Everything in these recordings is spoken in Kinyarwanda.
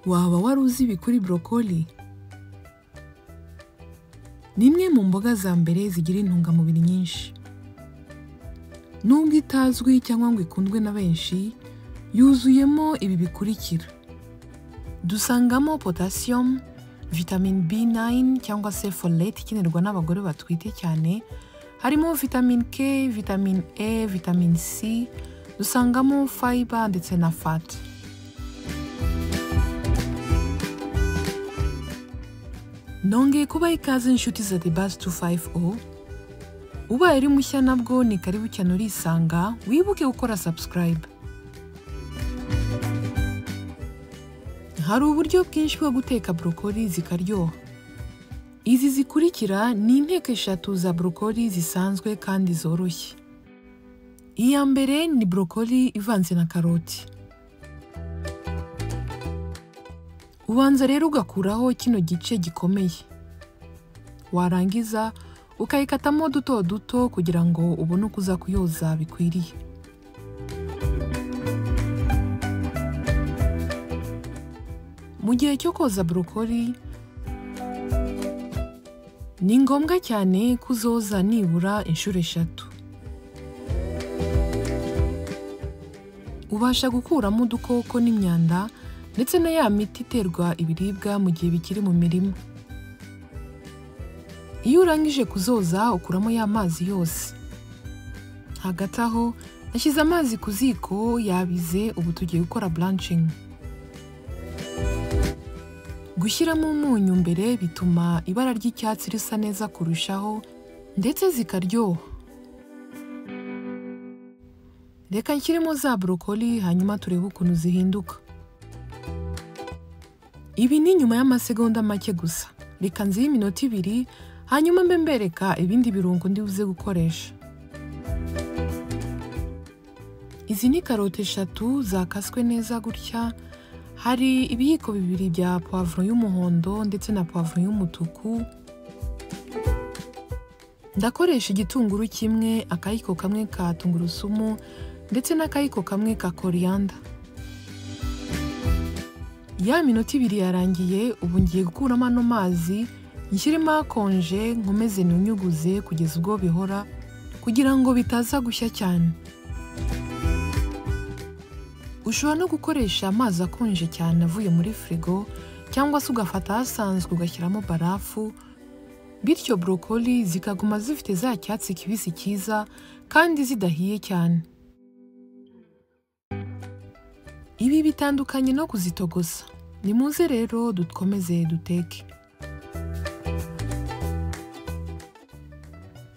waba wari uzi ibi kuri borokoli ni imwe mu mboga za mbere zigira intungamubiri nyinshi nubwo itazwi cyangwa ngo ikundwe na benshi yuzuyemo ibi bikurikira dusangamo potasiyumu vitamine b9 cyangwa se folate ikenerwa n'abagore batwite cyane harimo vitamine k vitamine e vitamine c dusangamo fiber ndetse na fat nongeye kubaha ikaze inshuti za the bus 250 ubaye uri mushya nabwo ni karibu cyane urisanga wibuke gukora subscribe hari uburyo bwinshi bwo guteka borokoli zikaryoha izi zikurikira ni inteko eshatu za borokoli zisanzwe kandi zoroshye iya mbere ni borokoli ivanze na karoti ubanza rero ugakuraho kino gice gikomeye warangiza ukayikatamo duto duto kugira ngo ubone uko uza kuyoza bikwiriye mu gihe cyo koza borokoli ni ngombwa cyane ko uzoza nibura inshuro eshatu ubasha gukuramo udukoko n'imyanda ndetse na ya miti iterwa ibiribwa mu gihe bikiri mu mirima iyo urangije kuzoza ukuramo ya mazi yose hagati aho nashyize amazi ku ziko yabize ubu tugiye gukora buranshingi gushyiramo umunyu mbere bituma ibara ry'icyatsi risa neza kurushaho ndetse zikaryoha reka nshyiremo za borokoli hanyuma turebe ukuntu zihinduka ibi ni nyuma y'amasegonda make gusa reka nzihe iminota ibiri hanyuma mbe mbereka ibindi birungo ndi buze gukoresha izi ni karoti eshatu zakaswe neza gutya hari ibiyiko bibiri bya pavuro y'umuhondo ndetse na pavuro y'umutuku ndakoresha igitunguru kimwe akayiko kamwe ka tungurusumu ndetse n'akayiko kamwe ka koriyanda ya minota ibiri yarangiye ubu ngiye gukuramo ano mazi nshyiremo akonje nkomeze ntunyuguze kugeza ubwo bihora kugira ngo bitaza gushya cyane ushobora no gukoresha amazi akonje cyane avuye muri firigo cyangwa se ugafata ahasanzwe ugashyiramo barafu bityo borokoli zikaguma zifite za cyatsi kibisi cyiza kandi zidahiye cyane ibi bitandukanye no kuzitogosa nimuze rero dukomeze duteke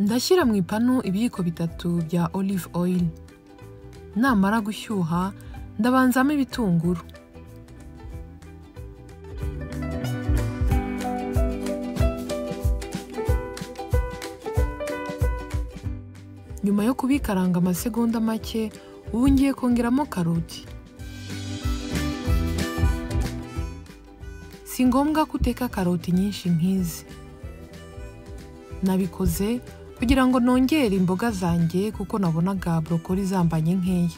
ndashyira mu ipanu ibiyiko bitatu bya olive oil namara gushyuha ndabanzamo ibitunguru nyuma yo kubikaranga amasegonda make ubu ngiye kongeramo karoti si ngombwa ko uteka karoti nyinshi nk'izi nabikoze kugira ngo nongere imboga zanjye kuko nabonaga borokoli zambanye nkeya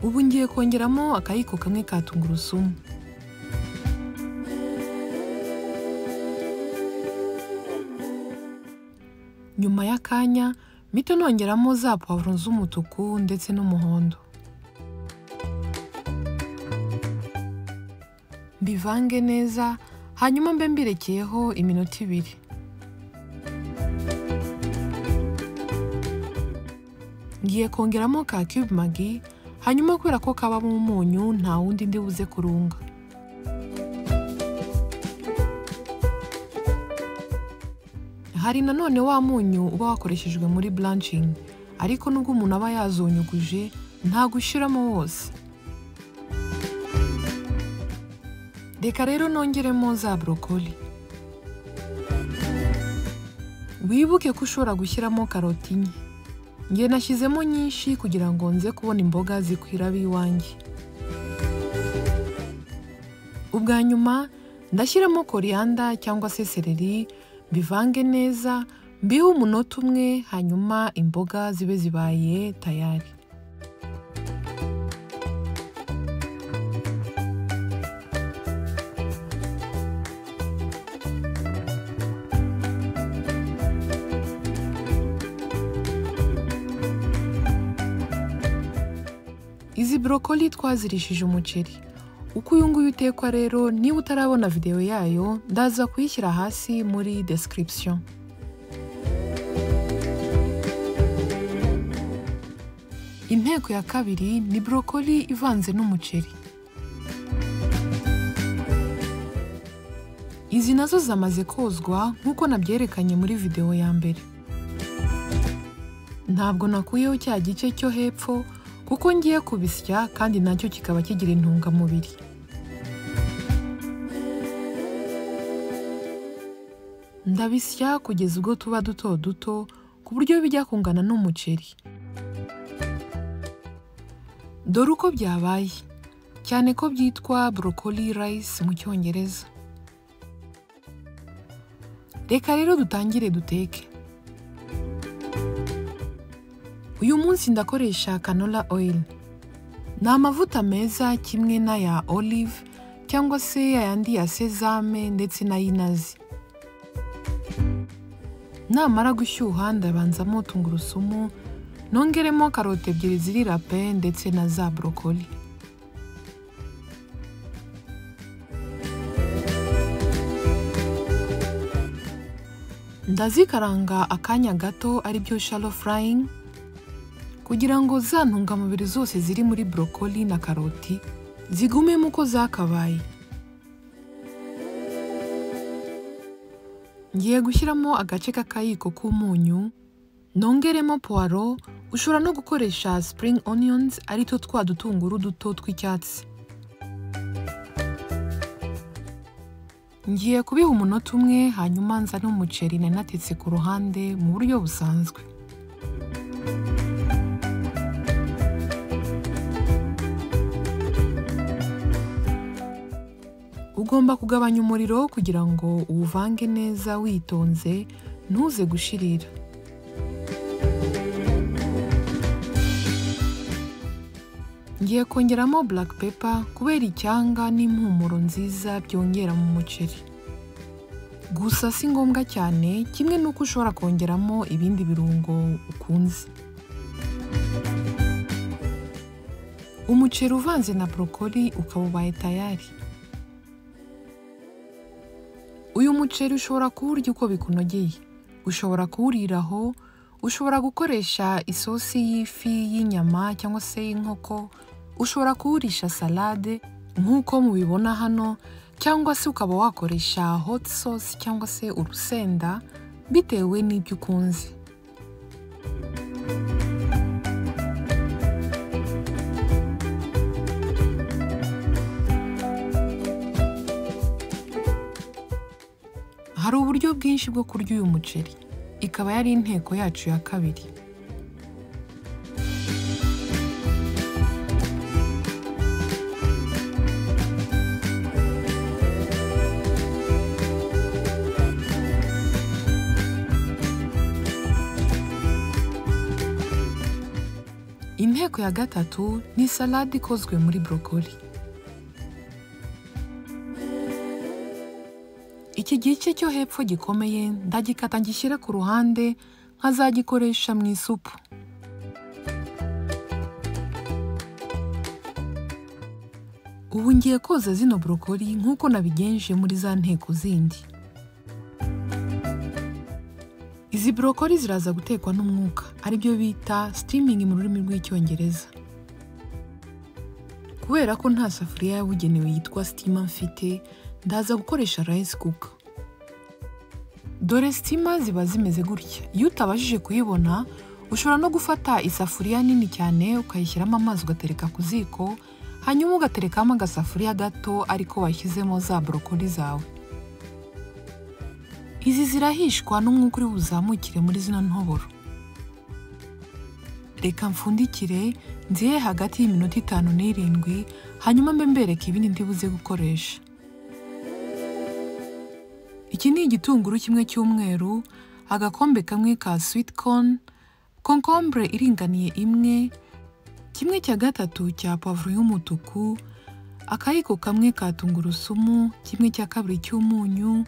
ubu ngiye kongeramo akayiko kamwe ka tungurusumu nyuma y'akanya mito nongeramo za pavuro z'umutuku ndetse n'umuhondo mbivange neza hanyuma mbe mbirekeyeho iminota ibiri ngiye kongeramo ka cube magi hanyuma kubera ko kabamo umunyu nta wundi ndi buze kurunga hari nanone wa munyu uba wakoreshejwe muri buranshingi ariko nubwo umuntu aba yazonyuguje ntago ushyiramo wose reka rero nongeremo za borokoli wibuke ko ushobora gushyiramo karoti nke nge nashyizemo nyinshi kugira ngo nze kubona imboga zikwira ab'iwanjye ubwa nyuma ndashyiramo koriyanda cyangwa se sereri bivange neza mbihe umunota umwe hanyuma imboga zibe zibaye tayari izi borokoli twazirishije umuceri uko uyu nguyu utekwa rero niba utarabona videwo yayo ndaza kuyishyira hasi muri description inteko ya kabiri ni borokoli ivanze n'umuceri izi nazo zamaze kozwa nk'uko nabyerekanye muri videwo ya mbere ntabwo nakuyeho cya gice cyo hepfo kuko ngiye kubisya kandi nacyo kikaba kigira intungamubiri ndabisya kugeza ubwo tuba duto duto ku buryo bijya kungana n'umuceri dore uko byabaye cyane ko byitwa borokoli rayisi mu cyongereza reka rero dutangire duteke uyu munsi ndakoresha canola oil ni amavuta meza kimwe n'aya olive cyangwa se ayandi ya sezame ndetse n'ay'inazi namara gushyuha ndabanzamo tungurusumu nongeremo karoti ebyiri ziri rape ndetse na za borokoli ndazikaranga akanya gato aribyo shallow frying kugira ngo za ntungamubiri zose ziri muri borokoli na karoti zigumemo uko zakabaye ngiye gushyiramo agace k'akayiko k'umunyu nongeremo puwaro ushobora no gukoresha spring onions ari two twa dutunguru duto tw'icyatsi ngiye kubiha umunota umwe hanyuma nza n'umuceri nari natetse ku ruhande mu buryo busanzwe ugomba kugabanya umuriro kugira ngo uwuvange neza witonze ntuze gushirira ngiye kongeramo black pepper kubera icyanga n'impumuro nziza byongera mu muceri gusa si ngombwa cyane kimwe n'uko ushobora kongeramo ibindi birungo ukunze umuceri uvanze na borokoli ukaba ubaye tayari uyu muceri ushobora kuwurya uko bikunogeye ushobora kuwuriraho ushobora gukoresha isosi y'ifi y'inyama cyangwa se y'inkoko ushobora kuwurisha salade nk'uko mubibona hano cyangwa se ukaba wakoresha hot sauce cyangwa se urusenda bitewe n'ibyo ukunze hari uburyo bwinshi bwo kurya uyu muceri ikaba yari inteko yacu ya kabiri inteko ya gatatu ni salade ikozwe muri borokoli iki gice cyo hepfo gikomeye ndagikata ngishyire ku ruhande nkazagikoresha mu isupu ubu ngiye koza zino borokoli nk'uko nabigenje muri za nteko zindi izi borokoli ziraza gutekwa n'umwuka aribyo bita steaming mu rurimi rw'icyongereza kubera ko nta safuriya yabugenewe yitwa steamer mfite ndaza gukoresha rice cooker dore sitima ziba zimeze gutya iyo utabashije kuyibona ushobora no gufata isafuriya nini cyane ukayishyiramo amazi ugatereka ku ziko hanyuma ugaterekamo agasafuriya gato ariko washyizemo za borokoli zawe izi zirahishwa n'umwuka uri buzamukire muri zino ntoboro reka mfundikire nzihe hagati y'iminota itanu n'irindwi hanyuma mbe mbereka ibindi ndibuze gukoresha iki ni igitunguru kimwe cy'umweru agakombe kamwe ka sweet corn concombre iringaniye imwe kimwe cya gatatu cya pavuro y'umutuku akayiko kamwe ka tungurusumu kimwe cya kabiri cy'umunyu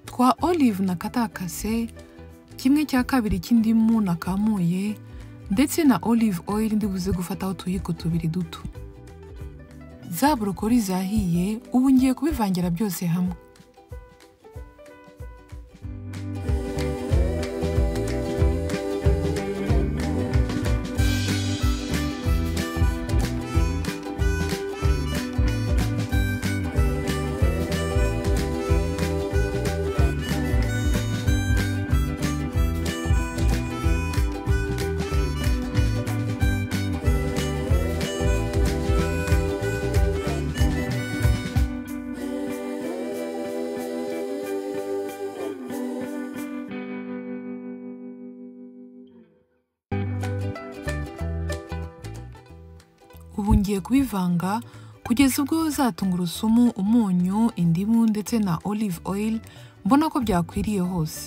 twa olive na katakase kimwe cya kabiri cy'indimu na kamuye ndetse na olive oil ndibuze gufataho utuyiko tubiri duto za borokori zahiye ubu ngiye kubivangira byose hamwe ubu ngiye kubivanga kugeza ubwo za tungurusumu umunyu indimu ndetse na olive oil mbona ko byakwiriye hose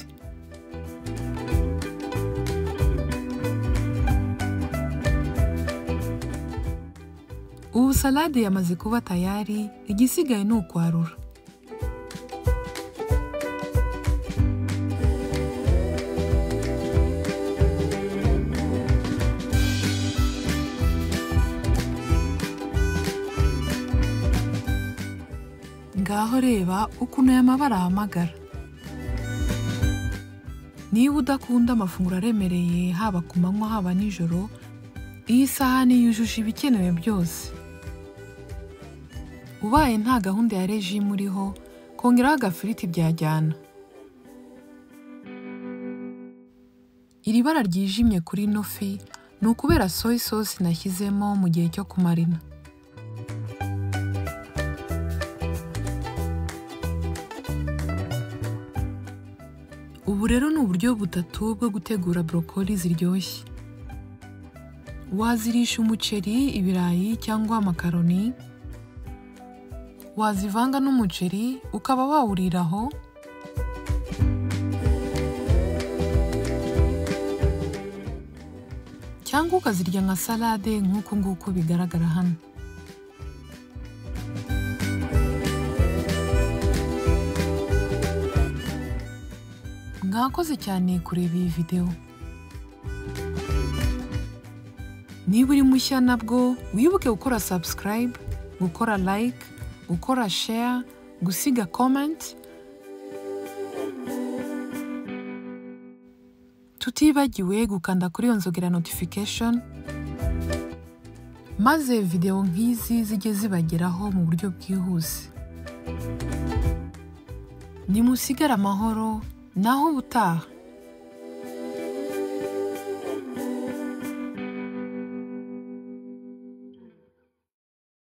ubu salade yamaze kuba tayari igisigaye ni ukwarura ngaho reba ukuntu aya mabara ahamagara niba udakunda amafunguro aremereye haba ku manywa haba nijoro iyi sahani yujuje ibikenewe byose ubaye nta gahunda ya rejimu uriho kongeraho agafiriti byajyana iri bara ryijimye kuri ino fi ni ukubera soya sosi nashyizemo mu gihe cyo kumarina Ubu rero ni uburyo butatu bwo gutegura borokoli ziryoshye. Wazirisha umuceri, ibirayi cyangwa amakaroni. Wazivanga n'umuceri ukaba wawurira aho. Cyangwa ukazirya nka salade nk'uku nguku bigaragara hano. mwakoze cyane kureba iyi videwo niba uri mushya nabwo wibuke gukora subscribe gukora like gukora share gusiga comment tutibagiwe gukanda kuri iyo nzogera notification maze videwo nk'izi zijye zibageraho mu buryo bwihuse nimusigare amahoro naho ubutaha